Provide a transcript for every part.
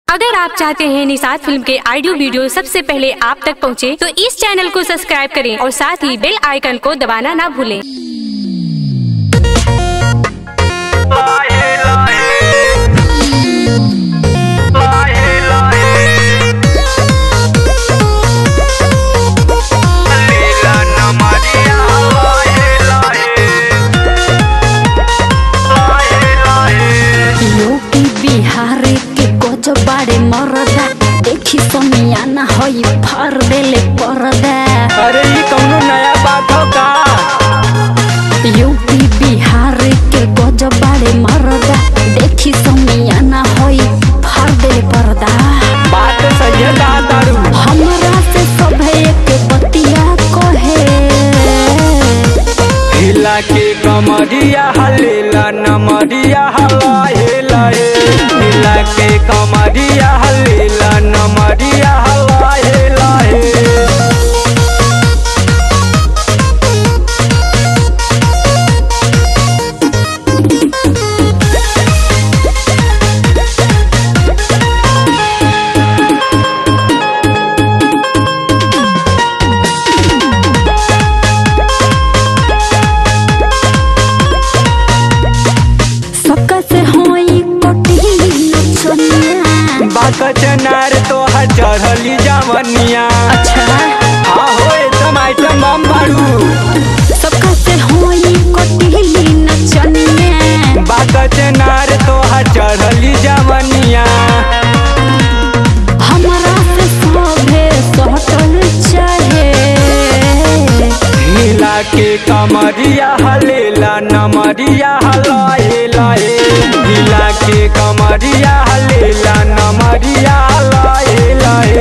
अगर आप चाहते हैं निषाद फिल्म के ऑडियो वीडियो सबसे पहले आप तक पहुंचे, तो इस चैनल को सब्सक्राइब करें और साथ ही बेल आइकन को दबाना ना भूलें। लाहे लाहे लाहे लाहे लीला नमरिया लाहे लाहे लाहे लाहे यूपी बिहार के गज बाड़े मरदा देखी समियाना हई फर देले परदा अरे ये कौनो नया बात हो का यूपी बिहार के गज बाड़े मरदा देखी समियाना हई फर देले परदा बात सही है का दारू हमरा से सभे एक बतिया कहे हिला के कमरिया हलेला नमरिया हलाए लाए हिला के कमरिया हलेला नमरिया हलाए लाए सबका से होई कटी नचनिया बाक चनार तो हर चढ़ली जवनिया अच्छा हाँ हो एकदम आइटम बम बारू सबका से होई कटी नचनिया बाक चनार तो हर चढ़ली जवनिया हमरा से सभे सटल चाहे हिला के कमरिया हलेला नमरिया हलाए लाए हिला के कमरिया हलेला नमरिया हलाए लाए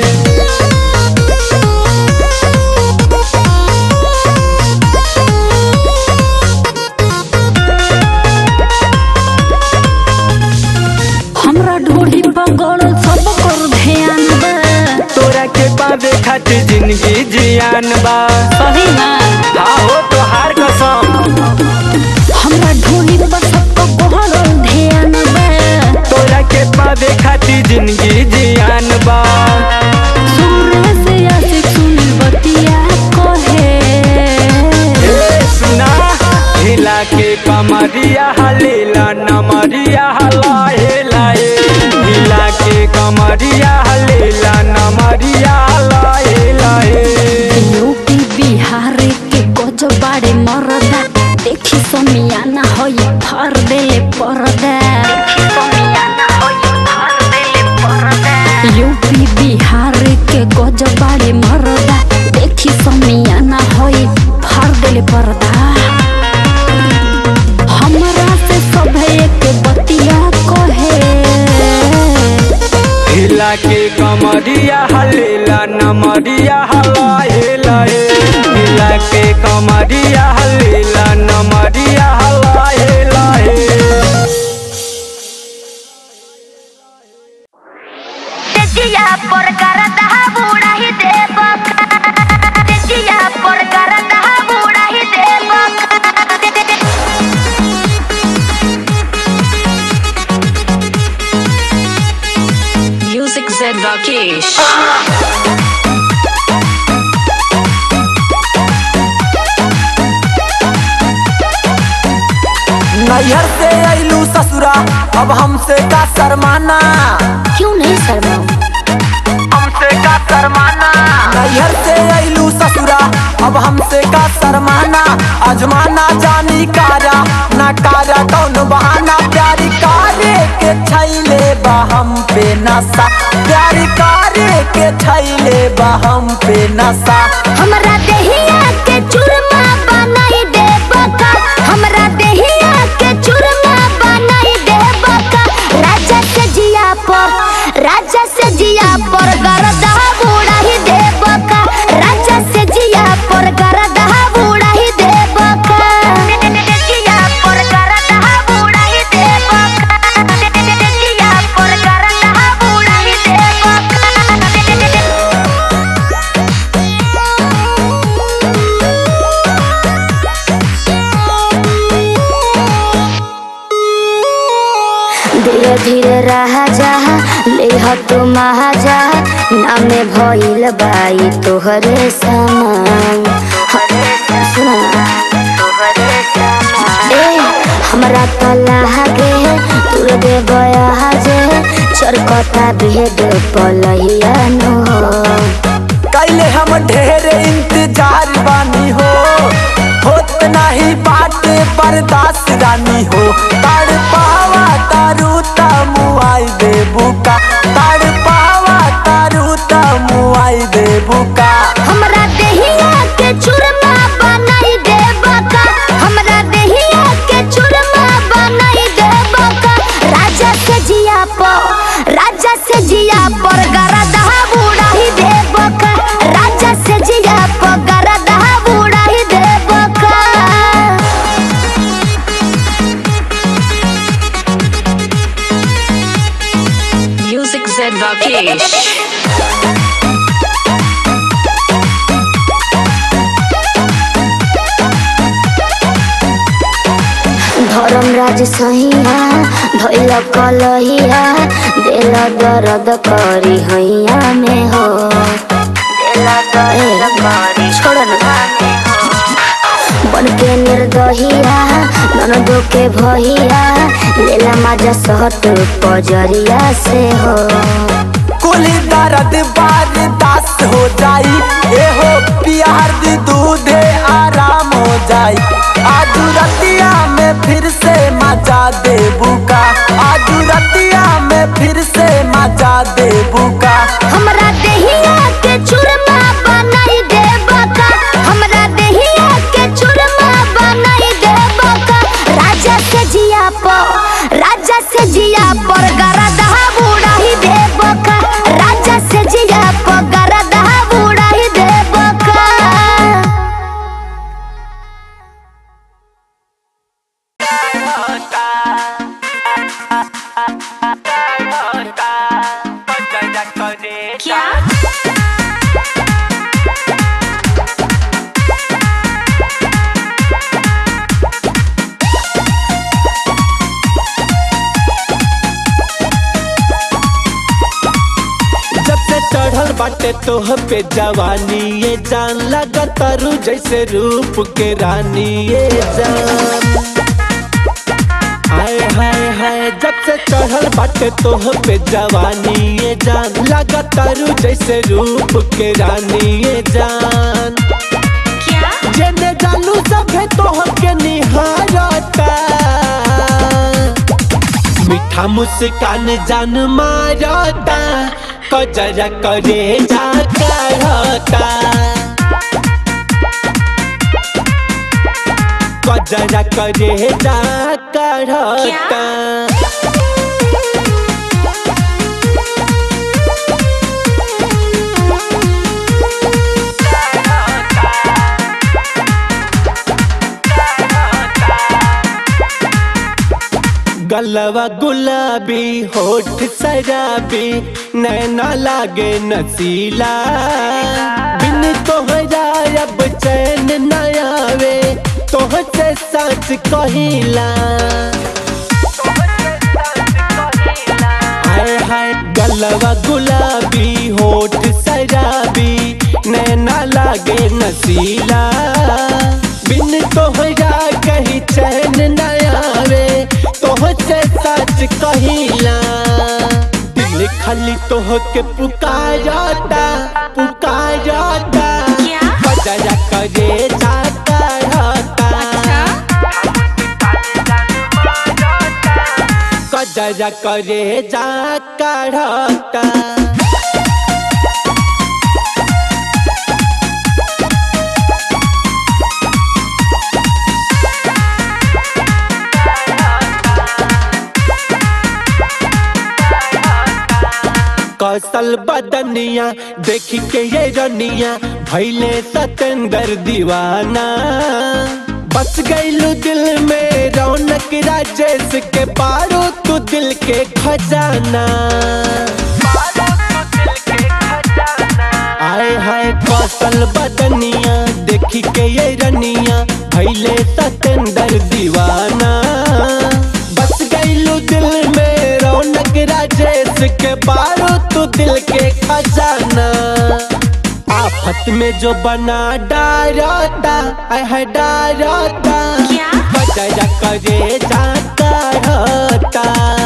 हमरा ढोढ़ी पगड़ सब कर ध्यान बा तोरा के पावे खातिर जिंदगी जियान बा सही ना हाँ हो तोहार कसम हमरा ढोढ़ी पर सबको बहर ध्यान बा तोरा के पावे खातिर जिंदगी जियान बा सुरे से आशिक सुनी बतिया कहे ए सुना हिला के कमरिया हलेला नमरिया हलाए लाए हिला के कमरिया हलेला नमरिया हलाए लाए यूपी बिहार के गज बाड़े मरदा देखी समियाना हई फर देले परदा यूपी बिहार के गज बाड़े मरदा देखी समियाना हई फर देले परदा हमरा से सभे एक बतिया कहे हिला के कमरिया हलेला नमरिया हलाए लाए हिला के कमरिया हलेला नमरिया हलाए लाए तेजिया पर करता बूढ़ा ही देव तेजिया पर करता बूढ़ा ही देव Music Zed Rakesh. नैहर से अइलू ससुरा अब हमसे का शर्माना क्यों नहीं शर्माऊं हमसे का शर्माना नैहर से अइलू ससुरा अब हमसे का शर्माना अजमाना जानी कारा ना कारा कौन बहाना प्यारी कारे के छैले बा हम पे नशा प्यारी कारे के छैले बा हम पे नशा हमरा देहिया के चूरमा बनाई देव का हमरा देहिया के चूरमा बनाई देव का राजा से जिया पर राजा से जिया पर गरदा बूढ़ा ही देव का राजा से जिया पर गरदा बूढ़ा ही देव का जिया पर गरदा बूढ़ा ही देव का जिया पर गरदा बूढ़ा ही देव धीरे धीरे रहा जा ले जइह तू महाजा नामे भइल बाई तोहरे समान सुना ना। ए हमरा त लागे तुर दे बया जे चरकता भेद पलहिया नो कैले हम ढेर इंतजार बानी हो होत नहीं बाटे बर्दाश्त रानी हो ताड़ पावा तारू ता मुआई दे बुका ताड़ पावा तारू ता मुआई दे बुका हमरा देहिया के चूरमा बनाई दे बका हमरा देहिया के चूरमा बनाई दे बका राजा से जिया प राजा से जिया पर गरदा बुड़ाई दे बका राजा से जिया प गरदा बुड़ाई दे बका Music Zed Rakesh. धर्मराज सहिया धैल कलहिया दिल दर्द करी हैया में हो दिल दर्द करी छोड़ ना बन के निर्दहिया ननदो के भहिया लेला मजा सहट पजरिया से हो कुली दर्द बर्दाश्त हो जाई ए हो प्यार दी दूधे आराम हो जाई आज रतिया में फिर से मचा दे बुका आज रतिया में फिर से मचा दे बुका हमरा देहिया के चूरमा बनाई दे बका हमरा देहिया के चूरमा बनाई दे बका राजा से जिया प राजा से जिया पर गरदा बुड़ाई दे बका राजा से जिया प गरदा बुड़ाई दे बका क्या जब से चढ़ल बाटे तोह पे जवानी ये जान लगा तारू जैसे रूप के रानी ये जान हाय हाय हाय जब से चढ़ल बाटे तोह पे जवानी ये जान लगा तारू जैसे रूप के रानी ये जान क्या जेने जानू सभे तोह के निहारता मीठा मुस्कान जान मारता कजरा करे जा करता कजरा करे जा करता गलवा गुलाबी होठ शराबी नैना लागे नसीला बिन तोहरा अब चैन न आवे तोह से सच कहिला हाय हाय गलवा गुलाबी होठ शराबी नैना लागे नसीला बिन तोहरा कहीं चैन न आवे तोह से सच कहिला दिल खाली तोह के पुकारता पुकारता क्या? बजरा करे जाता रहता कजरा करे जा करता कौशल बदनिया देख के ये रनिया भैले सतेंद्र दीवाना बस गईलू दिल में रौनक राजेश के पारो तू दिल के खजाना आए हाय कौशल बदनिया देखी के ये रनिया भैले सतेंद्र दीवाना बस गईलू दिल में रौनक राजेश के बारू तू दिल के खजाना आफत में जो बना डारता आय है डारता बजरा करे जाता रहता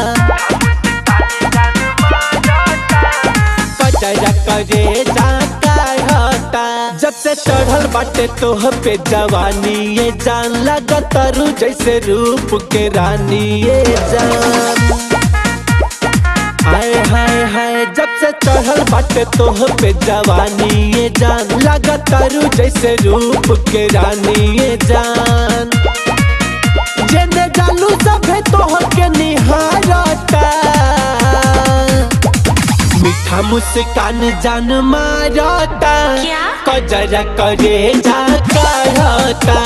बजरा करे जाता रहता जब से चढ़ल बाटे तोह पे जवानी ये जान लगा तारू जैसे रूप के रानी ये जान हाय हाय हाय जब से चढ़ल बाटे तोह पे जवानी ये जान लगा तारू जैसे रूप के रानी ये जान जेने जालू सभे तोह के निहारता मीठा मुस्कान जान मारता कजरा करे जा करता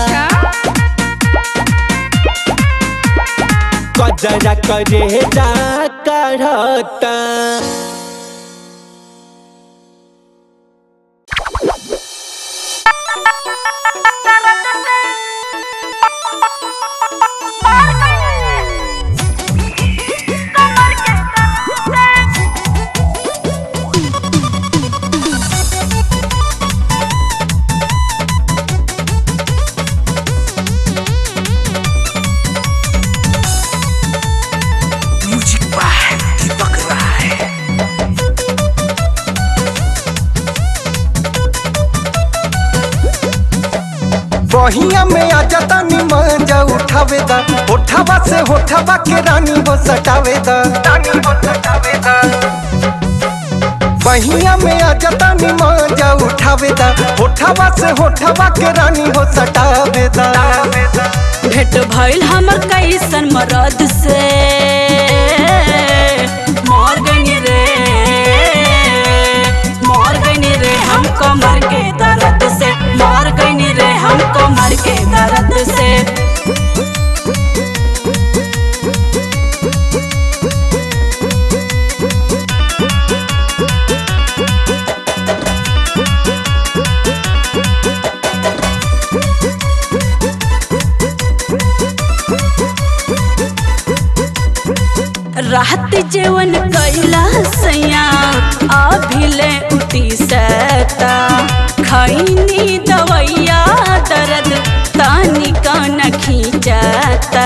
कजरा करे जा करता म्यूजिक बाय दीपक राय बहिया में आ जाता मजा उठावे दा उठावा से होठावा के रानी हो सटावे दा रानी हो सटावे दा बहिया में आ जाता मजा उठावे दा उठावा से होठावा के रानी हो सटावे दा भेट भइल हमर कैसन मरद से मर गनी रे मर गनी रे हम कमर के दर्द से मर गनी रे हम कमर के दर्द से रात जेवन कैला सैया अभिले उठी सता खैनी दवैया दर्द तानी कान खींचता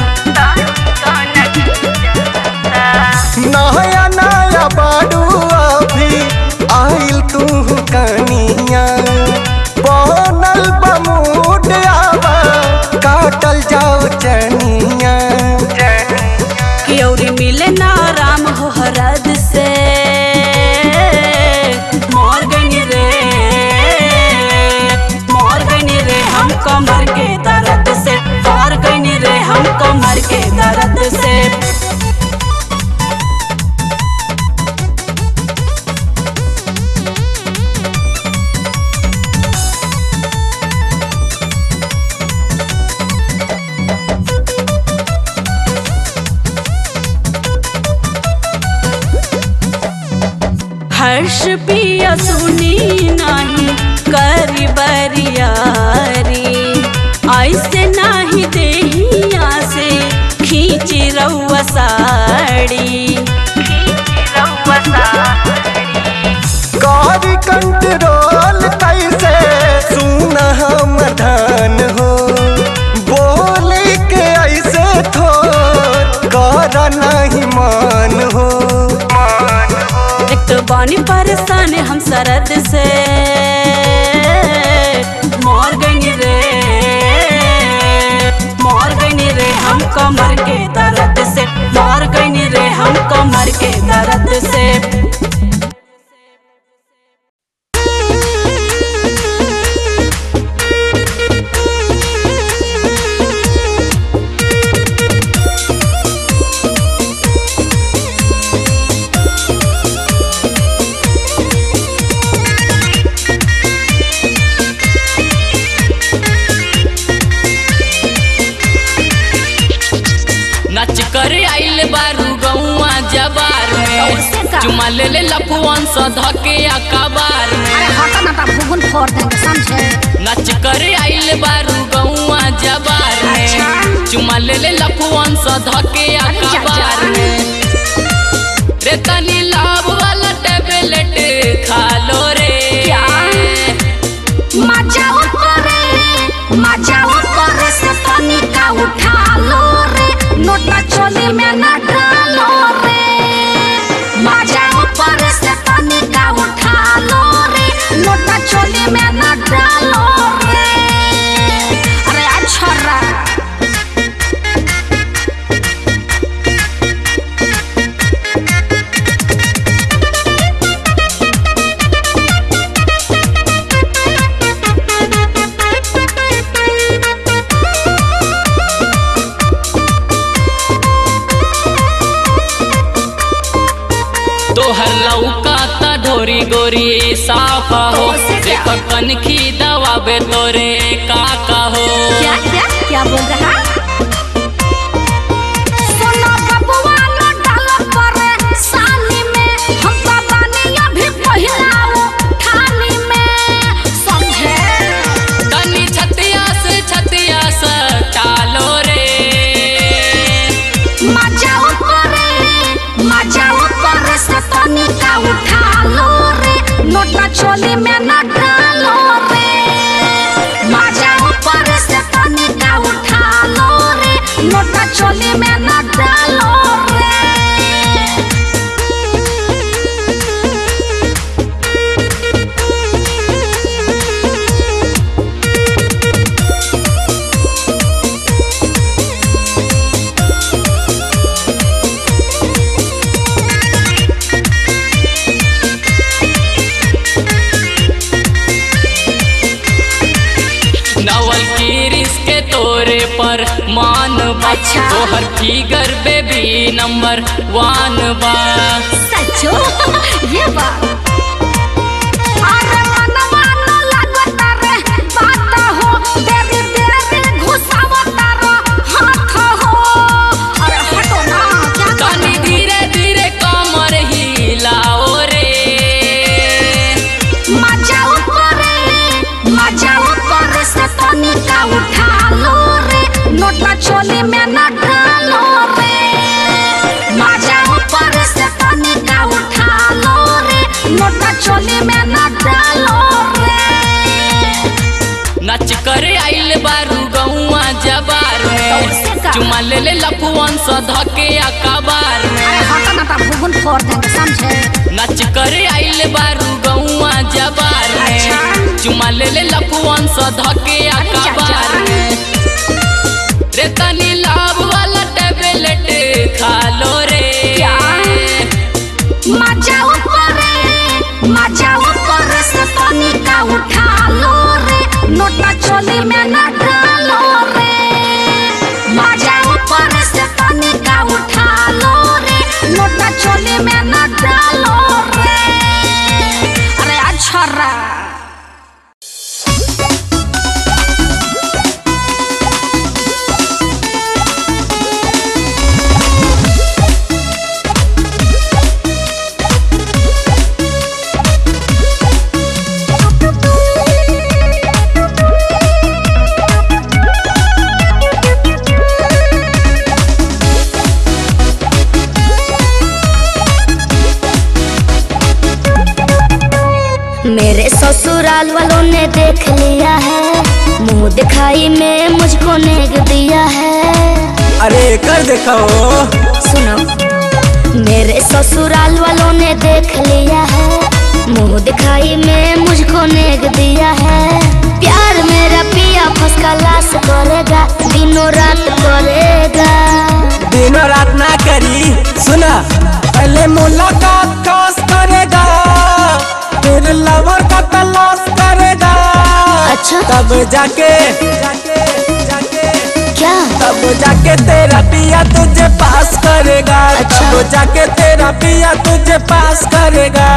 नया नया बाडू अभी आइल तू कनिया बनल बमूड आवा काटल जाओ चनिया क्योरी मिले ना राम हो हरद से मोर गनी रे मोर गनी रे हम कमर के दर्द से मोर गनी रे हम कमर के दर्द से हर्ष पिया सुनी नहीं करी बरियारी ऐसे नहीं देहिया से खींच रउआ साड़ी कर कंट्रोल कैसे सुन हम धन हो बोले के ऐसे थोर कर नहीं मान हो एक तो बानी परेशान हम सरद से मोर गनी रे मोर गनी रे हम कमर के दर्द से मोर गनी रे हम कमर के दर्द से नच कर आइल बारू गौआ जबार में चुमा ले ले लफुअन स धके अकबार में नच कर आइल बारू गौआ जबार में चुमा ले ले लफुअन स धके अकबार में रे तनी लाभ वाला टेबलेट खा लो रे मजा करे मजा करे से तनी का उठा लो रे नोटा चोली में न डालो रे मजा करे से तनी का उठा लो रे नोटा चोली में न डालो रे अरे अच्छा रा तोहर लौका ता ढोरी गोरी साफ हो देखो कनखी दवाबे तोरे काका हो क्या क्या क्या बोल रहा सोना बबुआ न डालो परे सानी में हम तो बानी अभी पहिलाओ थाली में समझे तनी छतिया से छतिया से टालो रे मजा करे मजा करे से तनी का उठा लो रे नोटा चोली में न डालो रे मजा करे से तनी का उठा लो रे नोटा चोली में न डालो रे नवल किरिस के तोरे पर मान बा अच्छा। तोहर फिगर बेबी नंबर वन बा सचो ये बात अरे मनवा न लागत रे बात हो देरी देरी घुसावत रो हाथ हो अरे हटो ना क्या कर तनी धीरे धीरे कमर हिलाओ रे मजा करे मजा करे से तनी का उठा लो रे नोटा चोली में न डालो रे मजा करे से तनी का उठा लो रे नोटा चोली में न डालो रे नच करे आइल बारू गौआ जबार कैसे में का? चुमा ले ले लफुअन स धके अकबार अरे में हटा ना ता भूगुन फोड़ देंगे समझे नच करे आइल बारू गौआ जबार में अच्छा। चुमा ले ले लफुअन स धके अकबार चाचा। में रे तनी लाभ वाला टेबलेट खा लो रे मजा करे मजा करे से तनी का उठा लो रे नोटा चोली में न डालो रे मजा करे से तनी का उठा लो रे नोटा चोली में न डालो रे अरे अच्छा रा मेरे ससुराल वालों ने देख लिया है मुंह दिखाई में मुझको नेग दिया है अरे कर देखो सुनो मेरे ससुराल वालों ने देख लिया है मुंह दिखाई में मुझको नेग दिया है प्यार मेरा पिया फस लाश करेगा दिनों रात करेगा दिनों रात ना करी सुना पहले मुलाकात खास करेगा फिर लवर का तलाश करेगा अच्छा तब जाके क्या तब जाके तेरा पिया तुझे पास करेगा अच्छा। तब जाके तेरा पिया तुझे पास करेगा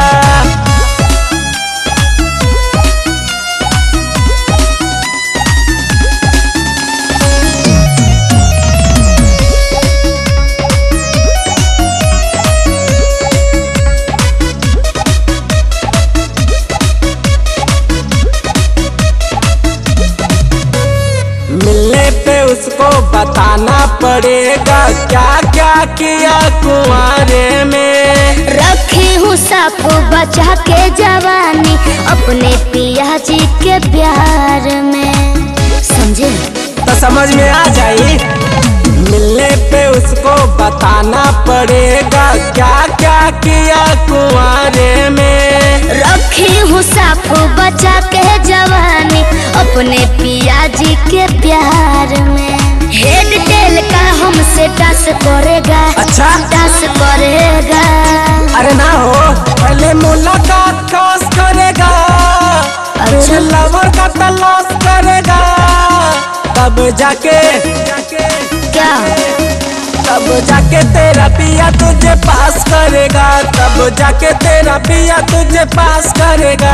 मिलने पे उसको बताना पड़ेगा क्या क्या किया कुआरे में साफ बचा के जवानी अपने पिया जी के प्यार में समझे तो समझ में आ जाई मिलने पे उसको बताना पड़ेगा क्या क्या किया कुआरे में रखी हूँ साफ बचा के जवानी अपने पिया जी के प्यार में हेड टेल का हमसे टस करेगा अच्छा। टस करेगा अरे ना हो पहले मुलाकात खास करेगा फिर अच्छा। लवर का तलाश करेगा तब जाके क्या तब जाके तेरा पिया तुझे पास करेगा तब जाके तेरा पिया तुझे पास करेगा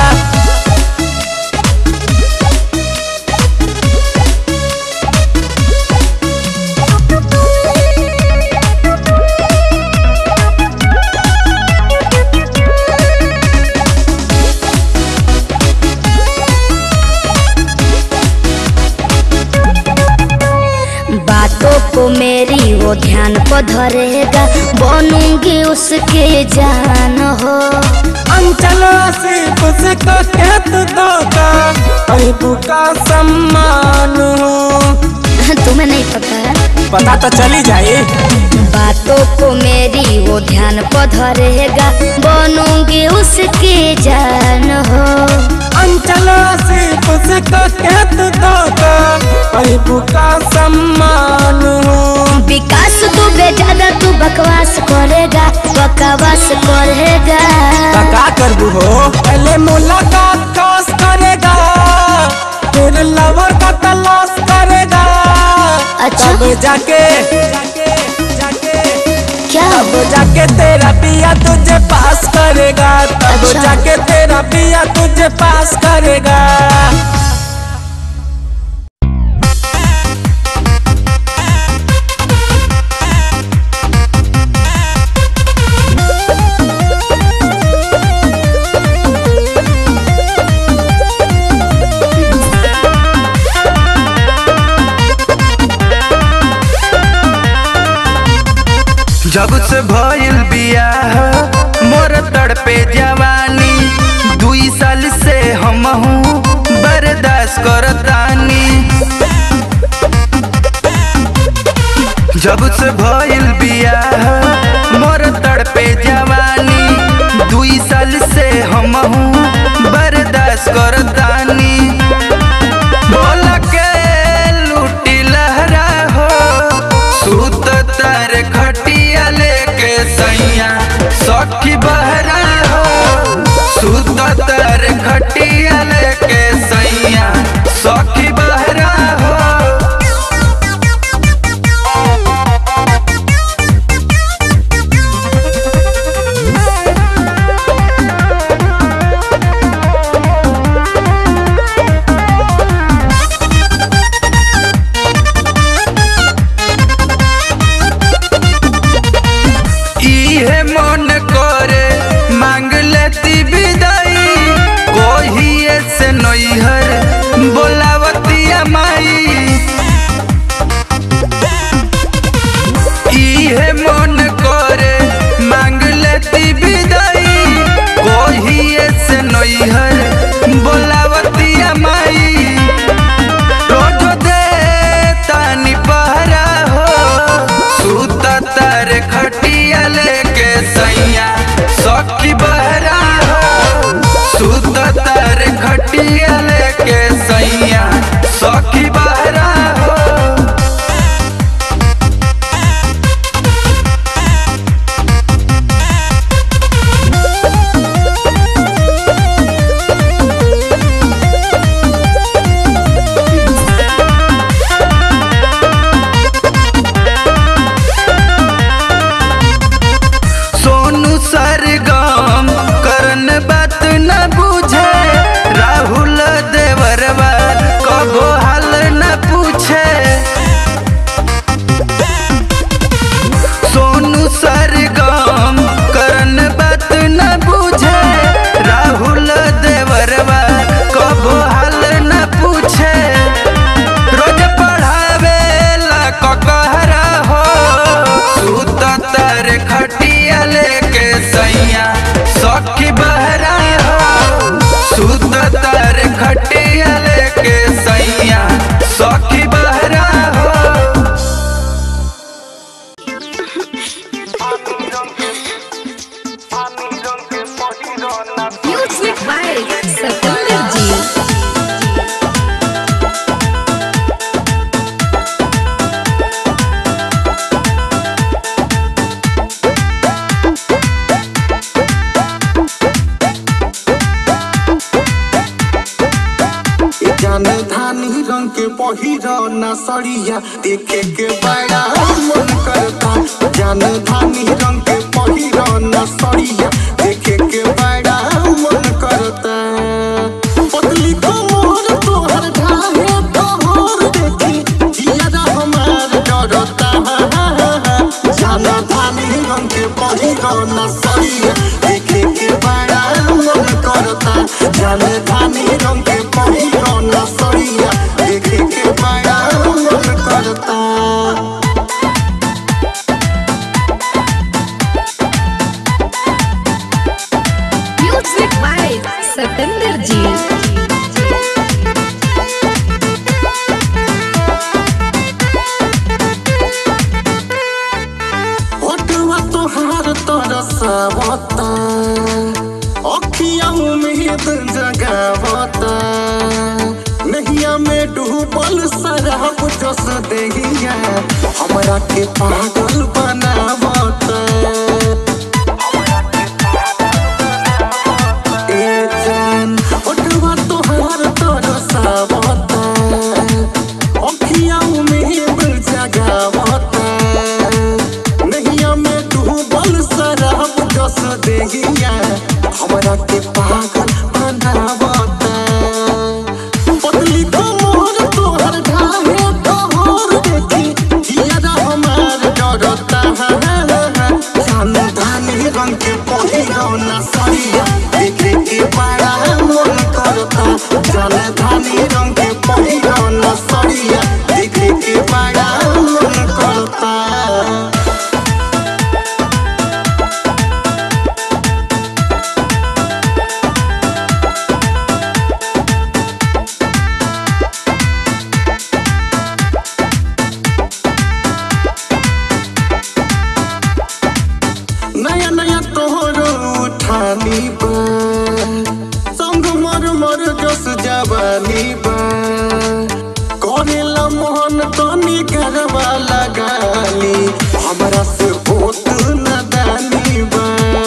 बातों को मेरी वो ध्यान को धरेगा बनूंगी उसके जान हो अंचल सिर्फ उसको क्या तू दोगा अहिबू का सम्मान हो तुम्हें नहीं पता है पता तो चली जाए बातों को मेरी वो ध्यान को धरेगा बनूंगी उसके जान हो अंचल सिर्फ उसको क्या तू दोगा अहिबू का सम्मान हो विकास तू बेजादा तू बकवास करेगा बकवास करेगा का करबू हो पहले मुलाकात खास करेगा फिर लवर का तलाश करेगा अच्छा। तब जाके क्या तब जाके तेरा पिया तुझे पास करेगा तब अच्छा। जाके तेरा पिया तुझे पास करेगा जब से भइल बियाह मोर तड़पे जवानी दुई साल से हम हूँ बर्दाश्त करतानी जब से भइल बियाह मोर तड़पे जवानी दुई साल से हम हूँ बर्दाश्त करतानी बोल के लूटी लहरा हो सूत तार खटिया लेके सैया सखी बहरा हो सूत तार खटिया लेके सैया सखी बहरा हो इहे मन करे मांग लेती विदाई कोहिए से नैहर बोलावतिया माई इहे मन करे मांग लेती विदाई कोहिए से नैहर बोलावतिया माई रोज दे तानी पहरा हो सूत तार खटिया लेके सैया सखी बहरा हो सूत तार खटिया लेके सैया सखी बहरा हो सोनू सरगम करन बात न बुझे राहुल देवरवा कबो हाल न Music by Satinder Ji. जान धानी रंग के पहिर न सड़िया देखे के बड़ा मन करता जान धानी रंग के पहिर न सड़िया देखे के बड़ा मन करता पतली कमर तोहर ढाहे तोहर देखी जिया हमार डरता जान धानी रंग के पहिर न सड़िया देखे के बड़ा मन करता जान धानी रंग के पहिर न सड़िया देखे के बड़ा मन करता Music by Satinder Ji. ओटवा तोहार तरसावता अखिया उम्मीद जगावता नहिया में डूबल शराब जस देहिया हमरा के पागल बनावता ए जान ओटवा तोहार तरसावता अखिया उम्मीद जगावता नहिया में डूबल शराब जस देहिया हमरा के पागल बनावता पतली कमर तोहर ढाहे तोहर देखी जिया हमार डरता जान धानी रंग के पहिरौना सड़िया देखे के बड़ा मन करता जान धानी रंग के पहिरौना सड़िया देखे के बड़ा मन करता नया नया तोहरो उठानी बा संग मर मर जस जवानी बा करेला मोहन तनी करवा लगाली हमरा से होत न दानी बा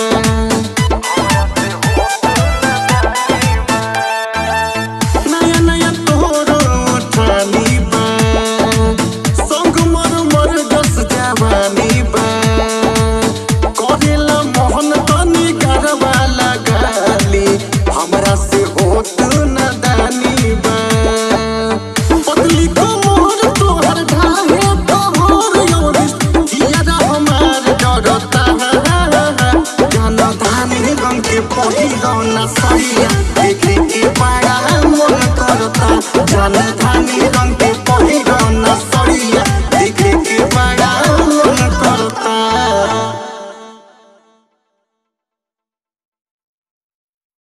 नया नया तोहरो उठानी बा संग मर मर जस जवानी बा करेला मोहन तनी करवा लगाली हमरा से होत न दानी बा पतली कमर तोहर ढाहे तोहर योरिस जिया हमार डरता जान धानी रंग के पहिरौना सड़िया देखे के बड़ा मन करता जान